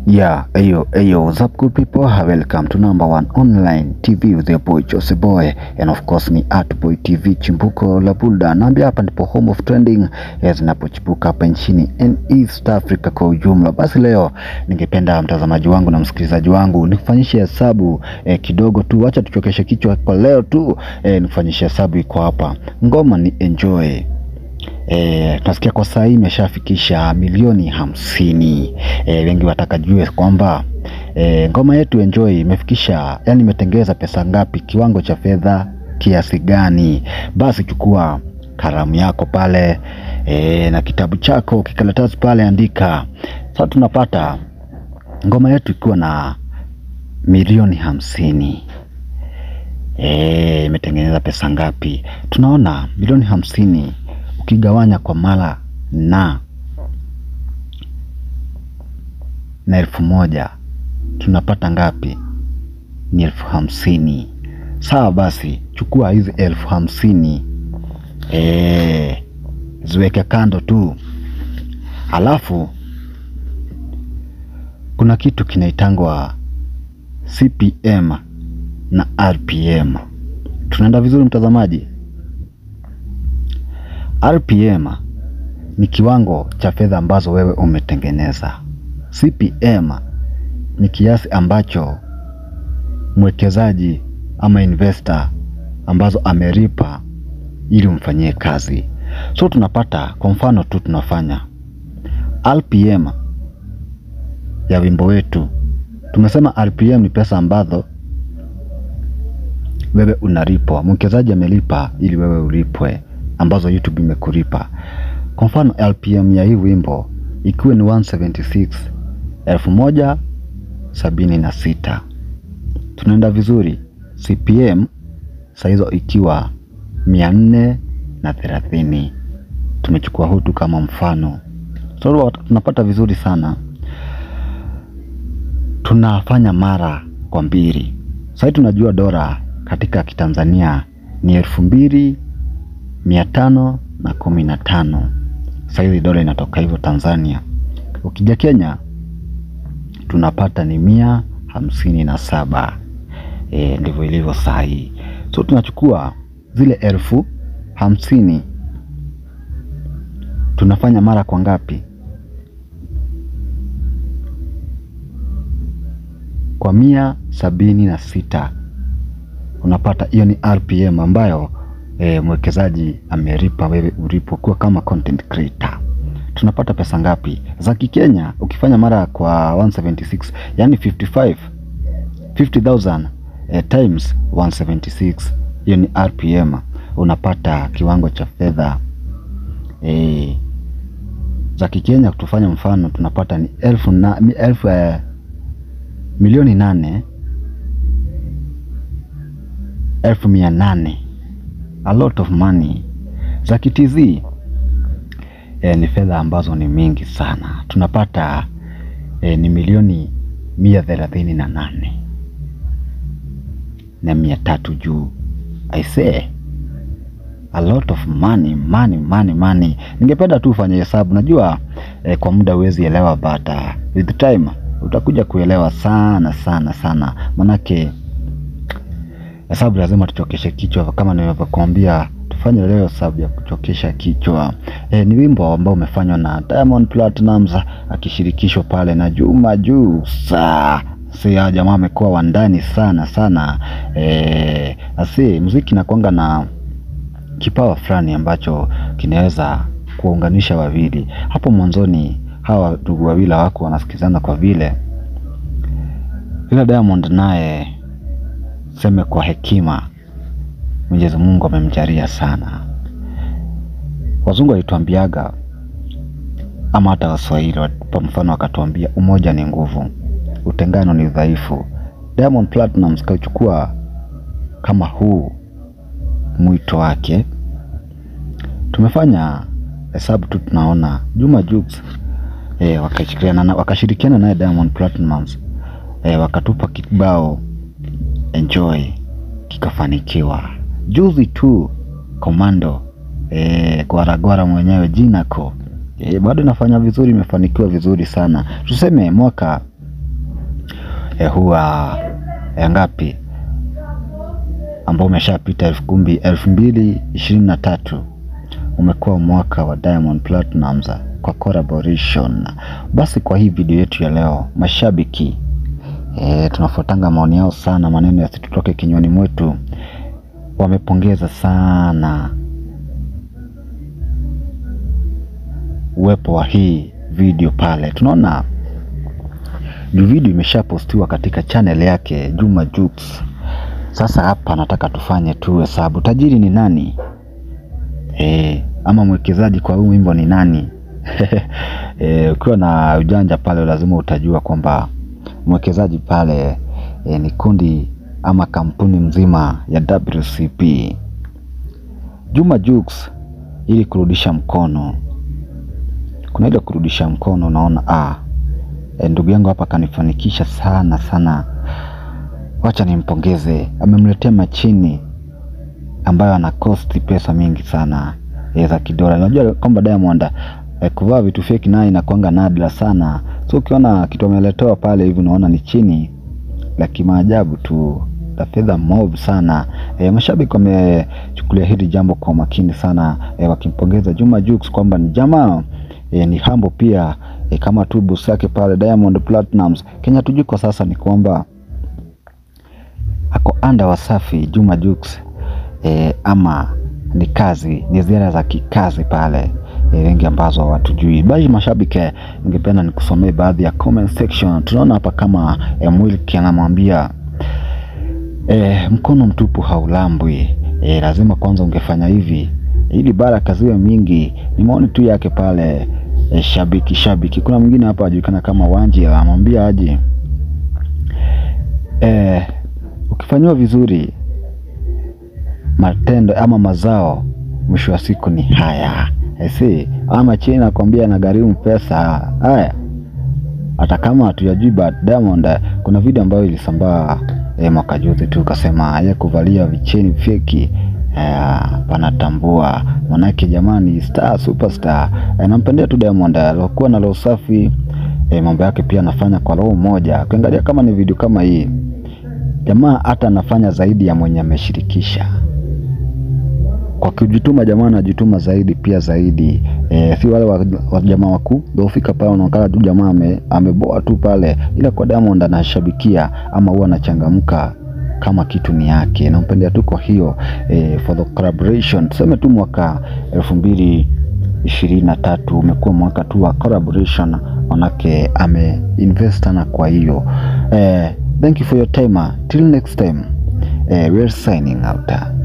Yeah, ayo, ayo, what's up good people? Welcome to number one online TV with your boy Jose Boy and of course ni Artboy TV chimbuko la Bulda. Naambia hapa ndipo home of trending eh, zinapochipuka hapa nchini and East Africa kwa ujumla. Basi leo ningependa mtazamaji wangu na msikilizaji wangu nikufanyishe hesabu eh, kidogo tu, acha tuchokeshe kichwa kwa leo tu eh, nikufanyishe hesabu iko hapa. Ngoma ni enjoy E, tunasikia kwa saa hii imeshafikisha milioni hamsini. E, wengi wataka jue kwamba e, ngoma yetu Enjoy imefikisha yani imetengeza pesa ngapi, kiwango cha fedha kiasi gani? Basi chukua kalamu yako pale e, na kitabu chako kikaratasi pale, andika. Sasa tunapata ngoma yetu ikiwa na milioni hamsini. E, imetengeneza pesa ngapi? Tunaona milioni hamsini ukigawanya kwa mara na na elfu moja tunapata ngapi? Ni elfu hamsini. Sawa, basi chukua hizi elfu hamsini e, ziweke kando tu, alafu kuna kitu kinaitangwa CPM na RPM. Tunaenda vizuri mtazamaji? RPM ni kiwango cha fedha ambazo wewe umetengeneza. CPM ni kiasi ambacho mwekezaji ama investor ambazo ameripa ili umfanyie kazi. So tunapata kwa mfano tu tunafanya RPM ya wimbo wetu. Tumesema RPM ni pesa ambazo wewe unalipwa, mwekezaji amelipa ili wewe ulipwe ambazo YouTube imekulipa. Kwa mfano LPM ya hii wimbo ikiwa ni 176 elfu moja sabini na sita. Tunaenda vizuri. CPM saa hizo ikiwa mia nne na thelathini. Tumechukua hutu kama mfano, so tunapata vizuri sana. Tunafanya mara kwa mbili. Sasa tunajua dola katika kitanzania ni elfu mbili mia tano na kumi na tano. Saizi dola inatoka hivyo Tanzania. Ukija Kenya tunapata ni mia hamsini na saba. E, ndivyo ilivyo saa hii. So tunachukua zile elfu hamsini tunafanya mara kwa ngapi? Kwa mia sabini na sita. Unapata hiyo ni RPM ambayo E, mwekezaji ameripa wewe ulipokuwa kama content creator. Tunapata pesa ngapi za Kikenya? Ukifanya mara kwa 176 yani 55 50000 e, times 176 hiyo ni RPM, unapata kiwango cha fedha e, za Kikenya. Tufanya mfano tunapata ni elfu na, elfu eh, milioni nane elfu mia nane a lot of money za kitz e, ni fedha ambazo ni mingi sana. Tunapata e, ni milioni mia thelathini na nane na mia tatu juu. I say a lot of money, money, money, money. Ningependa tu ufanye hesabu, najua e, kwa muda huwezi elewa, but uh, with time utakuja kuelewa sana sana sana, manake hesabu lazima tuchokeshe kichwa, kama nilivyokuambia tufanye leo hesabu ya kuchokesha kichwa. E, ni wimbo ambao umefanywa na Diamond Platnumz akishirikishwa pale na Juma Jux. Si jamaa amekuwa wandani sana sana. E, asi muziki nakwanga na kipawa fulani ambacho kinaweza kuunganisha wawili. Hapo mwanzoni hawa ndugu wawili hawako wanasikizana kwa vile, ila Diamond naye seme kwa hekima Mwenyezi Mungu amemjalia sana. Wazungu walituambiaga ama hata Waswahili kwa mfano wakatuambia, umoja ni nguvu, utengano ni udhaifu. Diamond Platnumz kauchukua kama huu mwito wake. Tumefanya hesabu tu, tunaona Juma Jux e, wakashirikiana wakashirikiana naye Diamond Platnumz e, wakatupa kibao Enjoy kikafanikiwa. Juzi tu Komando e, Gwaragwara mwenyewe Jinako e, bado inafanya vizuri, imefanikiwa vizuri sana. Tuseme mwaka eh, huwa eh, ngapi ambao umeshapita elfu kumbi elfu mbili ishirini na tatu umekuwa mwaka wa Diamond Platnumz kwa collaboration. Basi kwa hii video yetu ya leo, mashabiki e, tunafuatanga maoni yao sana, maneno yasitutoke kinywani mwetu. Wamepongeza sana uwepo wa hii video pale. Tunaona juu video imeshapostiwa katika channel yake Juma Jux. Sasa hapa nataka tufanye tu hesabu, tajiri ni nani? E, ama mwekezaji kwa huu wimbo ni nani? E, ukiwa na ujanja pale lazima utajua kwamba mwekezaji pale e, ni kundi ama kampuni mzima ya WCP. Juma Jux ili kurudisha mkono, kuna ile kurudisha mkono, unaona ah, e, ndugu yangu hapa kanifanikisha sana sana, wacha nimpongeze, amemletea machini ambayo ana cost pesa mingi sana e, za kidola. Unajua kwamba Diamond e, kuvaa vitu fake naye inakuanga nadra sana, so ukiona kitu ameletewa pale hivi unaona ni chini la kimaajabu tu la fedha mob sana. E, mashabiki wamechukulia hili jambo kwa makini sana e, wakimpongeza Juma Jux kwamba ni jamaa e, ni hambo pia e, kama tu boss yake pale Diamond Platnumz. Kenya tujui kwa sasa ni kwamba ako anda Wasafi Juma Jux e, ama ni kazi ni ziara za kikazi pale e, wengi ambazo watujui. Basi mashabiki, ningependa nikusomee baadhi ya comment section. Tunaona hapa kama e, Mwilki anamwambia e, mkono mtupu haulambwi. E, lazima kwanza ungefanya hivi ili baraka ziwe mingi. Ni maoni tu yake pale e, shabiki shabiki. Kuna mwingine hapa ajulikana kama Wanji anamwambia aje e, ukifanyiwa vizuri matendo ama mazao mwisho wa siku ni haya si ama chini nakwambia nagharimu pesa haya hata kama hatuyajui but Diamond kuna video ambayo ilisambaa eh, mwaka juzi tu ukasema ye kuvalia vicheni feki eh, panatambua manake jamani star superstar eh, nampendea tu Diamond alikuwa na roho safi eh, mambo yake pia anafanya kwa roho moja ukiangalia kama ni video kama hii jamaa hata anafanya zaidi ya mwenye ameshirikisha kwa kujituma jamaa anajituma zaidi pia zaidi e, si wale wa, wa jamaa wakuu dofika pale unaonekana tu jamaa ame, ameboa tu pale, ila kwa Diamond anashabikia ama huwa anachangamka kama kitu ni yake, nampendea tu. Kwa hiyo e, for the collaboration tuseme tu mwaka elfu mbili ishirini na tatu umekuwa mwaka tu wa collaboration, manake ame invest sana. Kwa hiyo e, thank you for your time till next time e, we're signing out.